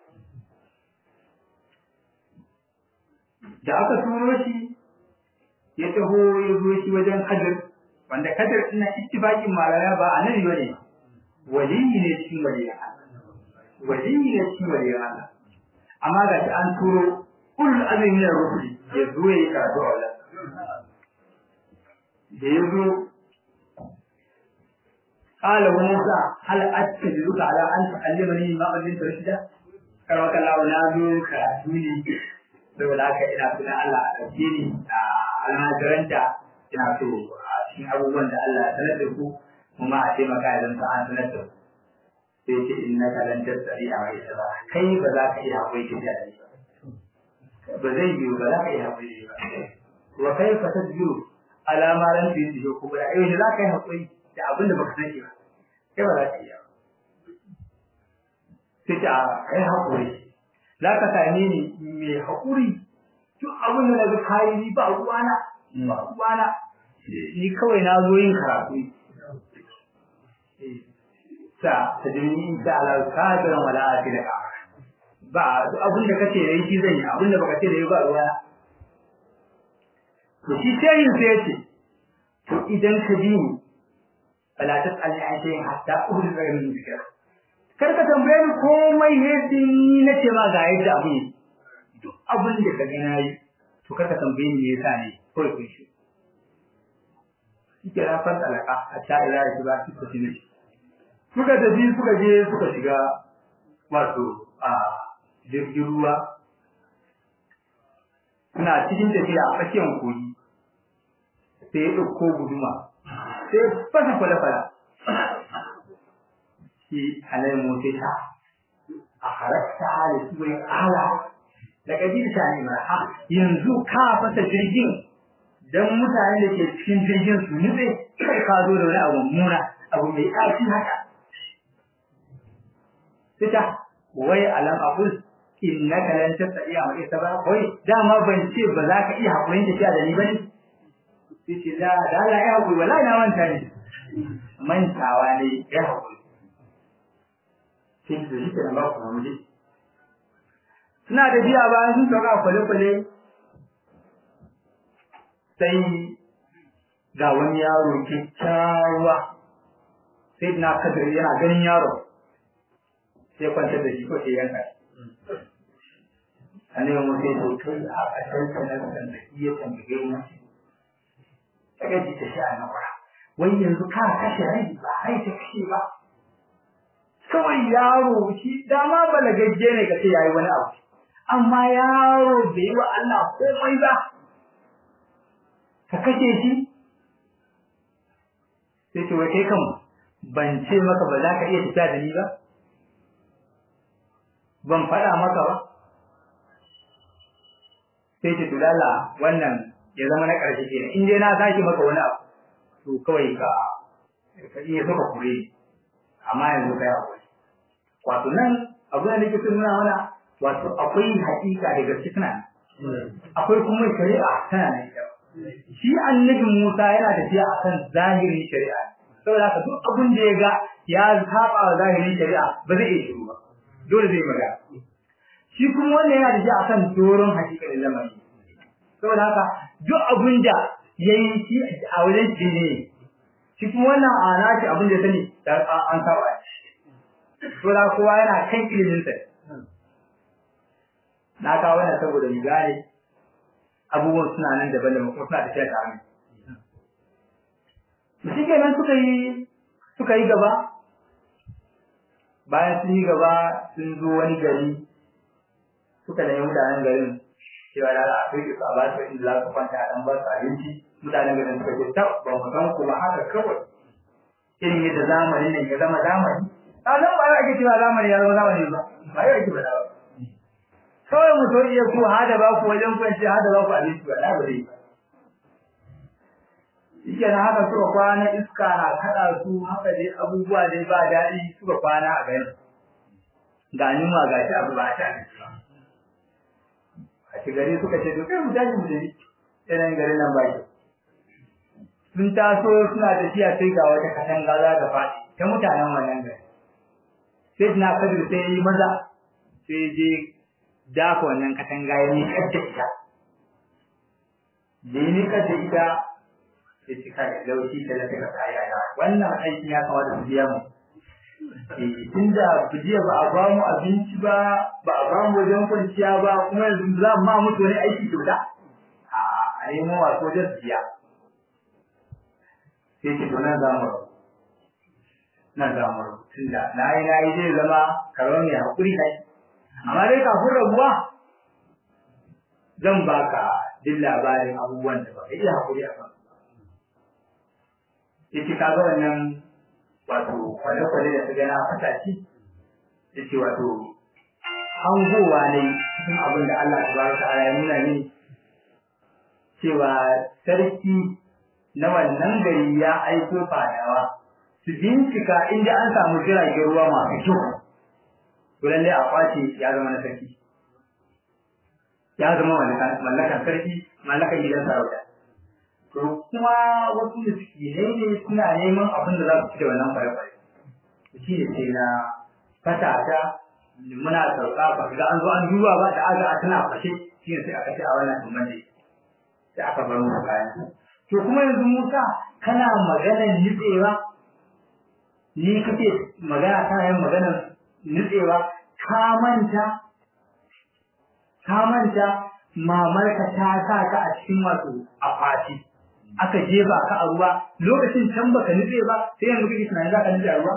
S2: da aka turo shi ya taho ya zo shi wajen Kadir wanda Kadir ina ittifaqin malaya ba annabi bane waliyi ne cikin waliyan Allah waliyi ne cikin waliyan Allah amma ga shi an turo ulul azmi min ar-rusul ya zo ya karatu a wajen da ya zo قال موسى هل أتجدك على أن تعلمني ما علمت رشدا كرمك الله نازو كراتوني saboda haka ina tuna Allah a ɗauke ni a almajiranta ina so a cikin abubuwan da Allah ya sanar da ku kuma a taimaka ya zanta an sanar da ku sai ce in na kalantar tsari a mai ba kai ba za ka iya haƙuri ka da ni ba zai biyu ba za ka iya haƙuri ba wa kai fa tasbiru alama ran fi yi kuma da yau za ka yi haƙuri da abin da baka sani ba kai ba za ka iya sai ta kai haƙuri za ka same ni mai haƙuri duk abin da na ga kayi ni ba ruwana ba ruwana ni kawai na zo yin karatu sa ta jini insha Allah kadiran wala afila ba abin da kace da shi zan yi abin da baka ce da yi ba ruwana to shi sai yin sai yace to idan ka bi ni fala tas'alni an shay'in hatta uhdi min zikra kar ka tambaye ni komai ne din nace ma ga yadda abu ne duk abin da ka ga nayi to kar ka tambaye ni me yasa ne kawai kun shi kike rafar alaka hatta ila ya ba ki ko ne suka tafi suka je suka shiga wato a jirgin ruwa suna cikin tafiya a tsakiyar kogi sai ya ɗauko guduma sai fasa kwale-kwale shi alai motsa a halatta da surin ala da kabir ta ne ma ha yanzu ka fasa jirgin dan mutane da ke cikin jirgin su nutse kai ka zo da wani abu muna abu mai ƙarfi haka fita wai alam aqul innaka lan tastati ma isa ba wai dama ban ce ba za ka iya hakurin tafiya da ni bane sai ce da da Allah ya hakuri wallahi na manta ne mantawa ne ya hakuri sai da shi da ba ku mu suna da biya ba sun sauka kwale-kwale sai ga wani yaro kyakkyawa sai na kadir yana ganin yaro sai kwantar da shi ko sai yanka annabi mu sai to kai a kasar sanar da iya tambaye mu ta gaji ta sha na wara wai yanzu ka kashe rai ba rai ta kashe ba kawai yaro shi dama balagagge ne ka ce yayi wani abu amma yaro bai yi wa Allah komai ba ka kashe shi sai ce wai kai kan ban ce maka ba za ka iya tafiya da ni ba ban faɗa maka ba sai ce tulala wannan ya zama na ƙarshe kenan in dai na sake maka wani abu to kawai ka ka iya saka kure amma yanzu ka yi akwai wato nan abu da nake son nuna mana wato akwai haƙiƙa da gaske tana akwai kuma shari'a tana nan ita shi annabi Musa yana tafiya akan zahirin shari'a saboda haka duk abin da ya ga ya saba wa zahirin shari'a ba zai iya shiru ba dole zai magana shi kuma wannan yana tafiya akan doron hakikalin lamari saboda haka duk abin da yayi shi a wajen shi ne shi kuma wannan a nashi abin da ya sani an saba saboda kowa yana kan ilimin sa na kawo wannan saboda mu gane abubuwan suna nan daban daban kuma suna tafiya tare shi kenan suka yi suka yi gaba bayan sun yi gaba sun zo wani gari suka nemi mutanen garin cewa da a kai su a ba su inda za su kwanta a ɗan ba su abinci mutanen garin suka ce tab ba mu san kuma haka kawai irin yadda zamani ne ya zama zamani a nan ba yau ake cewa zamani ya zama zamani ba ba yau ake ba kawai mu so iya ku hada ba ku wajen kwanci hada ba ku abinci ba na ba zai ba Ike na haka suka kwana iska na kaɗa su haka dai abubuwa dai ba daɗi suka kwana a gari. Ga yunwa ga shi abu ba a sha A ci gari suka ce to kai mu tashi mu tafi yanayin garin nan ba Sun taso suna tafiya sai ga wata katanga za ta faɗi ta mutanen wannan gari. Sai na kadir sai yi maza sai je dafa wannan katanga ya miƙar da ita. Da ya miƙar da ita sai ci kai laushi ta da suka kaya ya wannan aikin ya kamata su biya mu tunda bijiya ba a ba mu abinci ba ba a ba mu wajen kwanciya ba kuma yanzu za mu ma mutu wani aiki kyauta a nemo wasu wajen biya sai ce to nan za mu nan za mu tunda na yi na yi zai zama karo mai haƙuri kai amma dai kafin rabuwa zan baka duk labarin abubuwan da ba ka iya haƙuri a kan yace ka ga wannan wato kwale-kwale da su gana fata shi yace wato hangowa ne cikin abin da Allah tabaraka ta'ala ya nuna ni cewa sarki na wannan gari ya aiko fadawa su bincika inda an samu jiragen ruwa masu kyau to lalle a kwace ya zama na sarki ya zama mallakan sarki mallakan gidan sarauta to kuma wasu miskinai ne suna neman abin da za su ci da wannan fare-fare shi ne sai na fatata muna sauka ba ga an zo an duba ba da aga a tana fashe shi ne sai aka ce a wannan tumban ne sai aka bar mu kayan to kuma yanzu Musa kana maganar nitsewa ni kake magana kana yin maganar nitsewa ka manta ka manta mamarka ta sa ka a cikin wato akwati aka jefa ka a ruwa lokacin can baka nutse ba sai yanzu kake tunanin za ka nutse a ruwa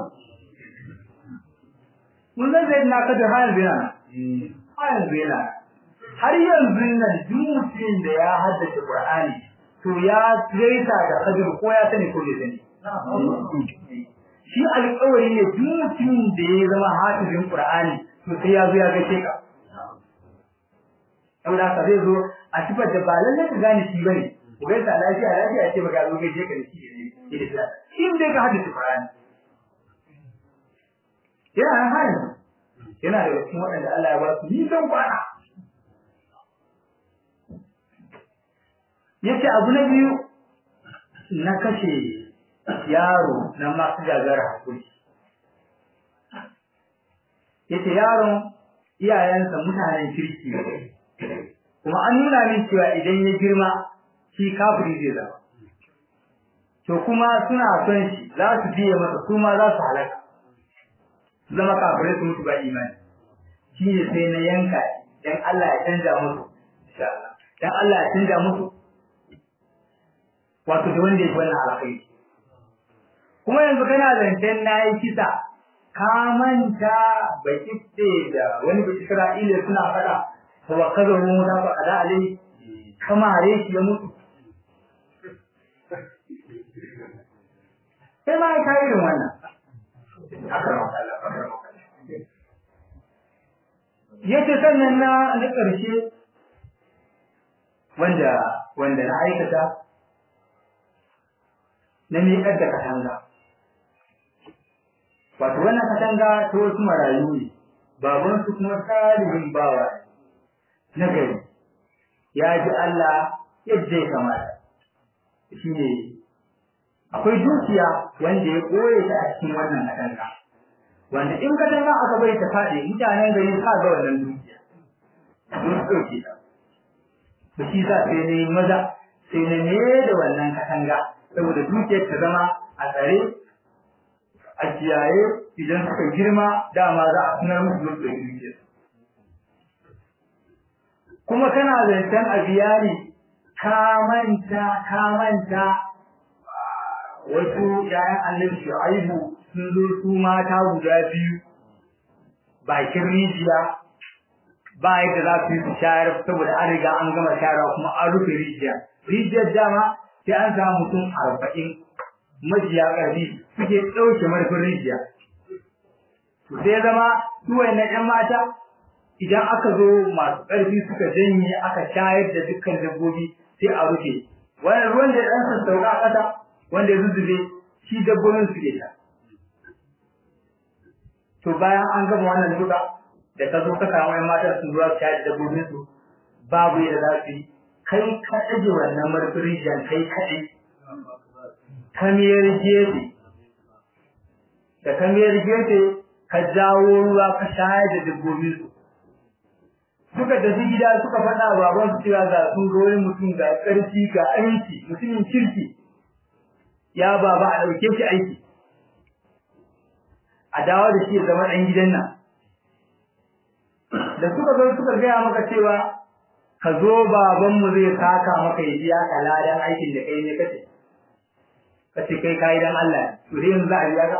S2: mun zan zai na kada har yanzu yana har yanzu yana har yanzu nan duk mutumin da ya haddace Qur'ani to ya gaisa da kadir ko ya sani ko bai sani shi alƙawari ne duk mutumin da ya zama hafizin Qur'ani to sai ya zo ya gaishe ka saboda haka zai zo a sifar da ba lallai ka gane shi bane ku gaisa lafiya lafiya ce baka zo gaishe ka da shi ne da in dai ka haddace Qur'ani yana nan hayin yana da cikin waɗanda Allah ya ba su nisan kwana yace abu na biyu na kashe yaro na masu gagara hakuri yace yaron iyayensa mutanen kirki kuma an nuna min cewa idan ya girma shi kafiri zai zama to kuma suna son shi za su biye masa su ma za su halaka zama kafirai su mutu ba imani shi ne sai na yanka dan Allah ya canja musu insha Allah dan Allah ya canja musu wato da wanda yake wannan alkhairi kuma yanzu kana zancen nayi kisa ka manta bakifte da wani bai Isra'ila suna fada fa wa kaza mu da fa ala alai kamare shi ya mutu sai ma ka irin wannan yace sannan na na ƙarshe wanda wanda na aikata na miƙar da katanga wato wannan katanga ta wasu marayu ne babansu kuma salihin bawa na gari ya ji Allah yadda ya kamata shine akwai dukiya wanda ya koye ta a cikin wannan katanga wanda in katanga aka bai ta faɗi mutanen gari sa ga wannan dukiya sun ɗauke ta to shi sa sai ne maza sai na ne da wannan katanga saboda dukiyar ta zama a tsare a kiyaye idan suka girma dama za a sanar musu da dukiyar kuma kana zancen a biya ne ka manta ka manta wasu ‘ya'yan annabi shu'aibu sun zo su mata guda biyu bakin rijiya ba yadda za su yi su shayar saboda an riga an gama shayarwa kuma an rufe rijiya rijiyar dama sai an samu mutum arba'in majiya ƙarfi suke ɗauke marfin rijiya to sai zama su na ‘yan mata idan aka zo masu ƙarfi suka janye aka shayar da dukkan dabbobi sai a rufe wannan ruwan da ɗan sassauka a ƙasa wanda ya zuzzube shi dabbobin suke sha to bayan an gama wannan duka da ka zo ka samu ƴan mata sun zuwa sha da dabbobin su babu yadda za su yi kai ka ɗage wannan marfin rijiyar kai kaɗai kamiyar gefe da kamiyar gefe ka jawo ruwa ka shayar da dabbobin su suka tafi gida suka faɗa baban su cewa ga sun ga wani mutum ga ƙarfi ga aminci mutumin kirki ya baba a ɗauke shi aiki a dawo da shi ya zama ɗan gidan nan da suka zo suka gaya maka cewa ka zo babanmu zai saka maka ya biya ka ladan aikin da kai ne kace kace kai kai dan Allah to dai yanzu za a biya ka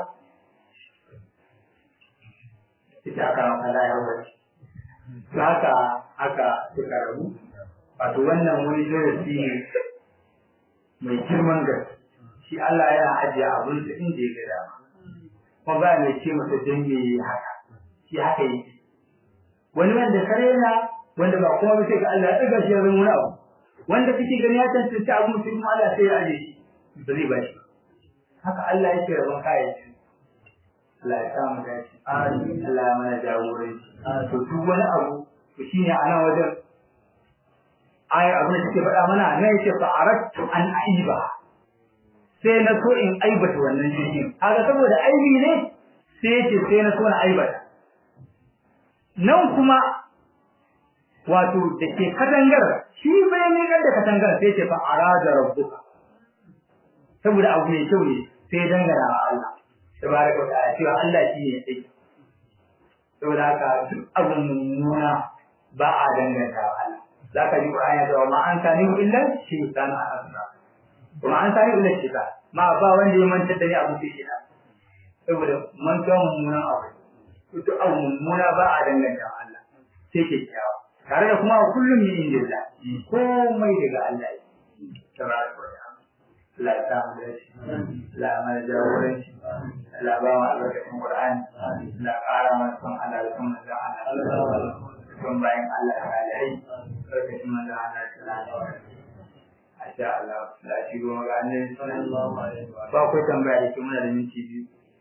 S2: ita aka maka la ya wuce to haka haka suka rabu wato wannan wani darasi ne mai girman gaske shi Allah yana ajiye abin da inda ya ga dama kuma ba mai ce masa dan me haka shi haka yake wani wanda kare na wanda ba kuma sai ga Allah ya daga shi ya zama wani abu wanda kake gani ya tantance abu sai kuma Allah sai ya aje shi ba zai ba shi haka Allah yake rabon kayan Allah ya samu dace amin Allah ya mana jagoranci to duk wani abu to shine a nan wajen aya abin da take faɗa mana nan yake fa aradtu an aiba sai na so in aibata wannan jirgin kaga saboda aibi ne sai yace sai na so na aibata nan kuma wato da ke katangar shi bai ne da katangar sai ce fa arada rabbuka saboda abu mai kyau ne sai dangana wa Allah tabaraka wa ta'ala cewa Allah shi ne sai saboda haka duk abun mummuna ba a danganta wa Allah zaka ji Qur'ani ya ce ma an sani illa shaytan asra kuma an sani illa shaytan ma ba wanda ya manta da ni abu sai shaytan saboda mantuwa mummunan abu duk abu mummuna ba a danganta wa Allah sai kyakkyawa tare da kuma kullum min indillah komai daga Allah ne tabaraka wa ta'ala la ta mu da shi la mana jagoranci la ba mu albarkacin Qur'ani la ƙara mana son Allah da son manzon Allah son bayan Allah da alai albarkacin manzon Allah sallallahu alaihi wasallam Asha Allah la shi goma ga annabi sallallahu alaihi wasallam ba ku tambaya da kuma da minti biyu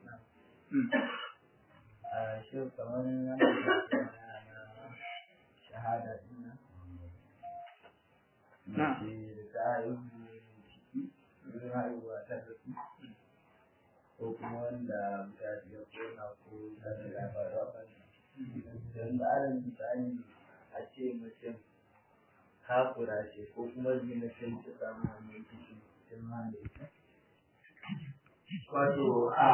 S3: a shi kamar nan shahada din nan mace da ta haihu ciki wurin haihuwa ta rasu ko kuma wanda mutane ya kona ko ta da labaru a kan don da alal misali a ce mutum kafura ce ko kuma zina ce ta samu wannan ciki sun ma da ita
S2: wato a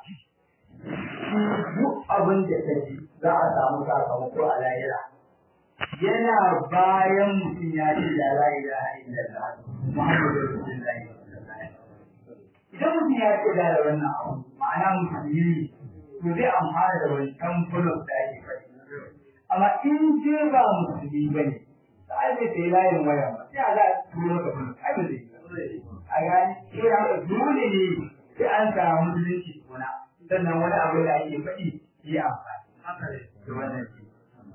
S2: duk abin da ta ji za a samu sakamako a lahira yana bayan mutum ya ce da la ilaha illallah muhammadu rasulullahi idan mutum ya ce da wannan abu ma'ana musulmi ne to zai amfana da wancan fulon da ake faɗi amma in je ba musulmi ba ne da ai bai sai layin waya ba sai a za a turo ka fulon ai ba zai a gani sai haka dole ne sai an samu musulunci kuna sannan wani abu da ake faɗi yi amfani da wannan shi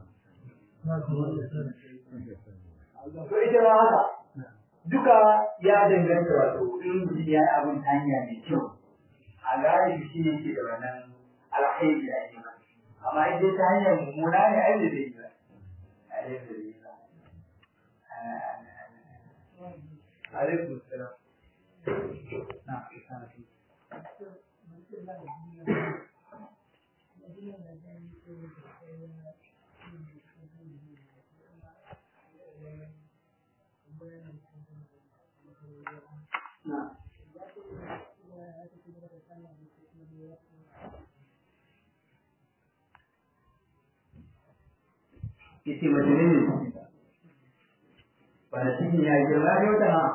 S2: to ita ma haka duka ya danganta wato in mutum ya yi abin ta hanya mai kyau a gane shi ne ke da wannan alkhairi da ake ba amma in dai ta hanyar mummuna ne ai da zai yi ba ai da zai yi ba alaikum salam yace mace ne ne wanda cikin ya girma ya wata ha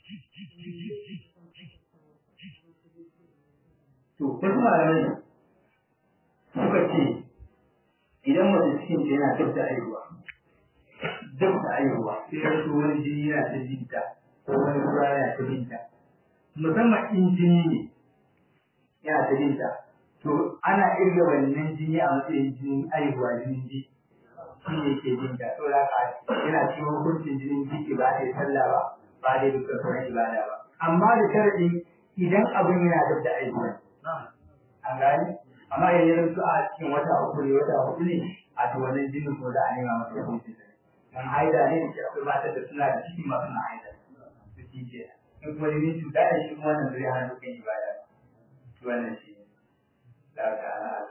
S2: to wasu malamai suka ce idan mace cikin ta yana dab da aihuwa dab da aihuwa sai ya so wani jini yana ta jinta ko wani ruwa yana ta binta musamman in jini ne yana ta binta to ana irga wannan jini a matsayin jinin aihuwa jinin ji shi ne ke jin da saboda haka yana cikin hukuncin jinin jiki ba da sallah ba ba da dukkan sauran ibada ba amma da sharadi idan abin yana da da aiki an gani amma idan ya zanto a cikin wata uku ne wata hudu ne a to wannan jinin ko da a nema masa hukuncin sa dan haida ne da akwai mata da suna da ciki masu na haida su ci ke in kuma jinin cuta da shi kuma wannan zai hana dukkan ibada wannan shi ne da ta'ala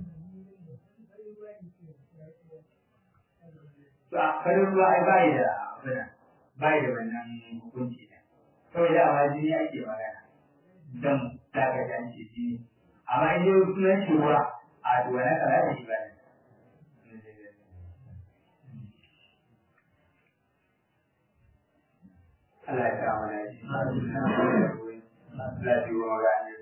S2: to a farin ruwa ai bai da abin bai da wannan hukunci ne kawai da amma jini ake magana dan daga jan ce jini amma in yau sunan shi ruwa a to wannan kala da shi ba ne Allah ya kawo mana shi. Allah ya kawo mana shi.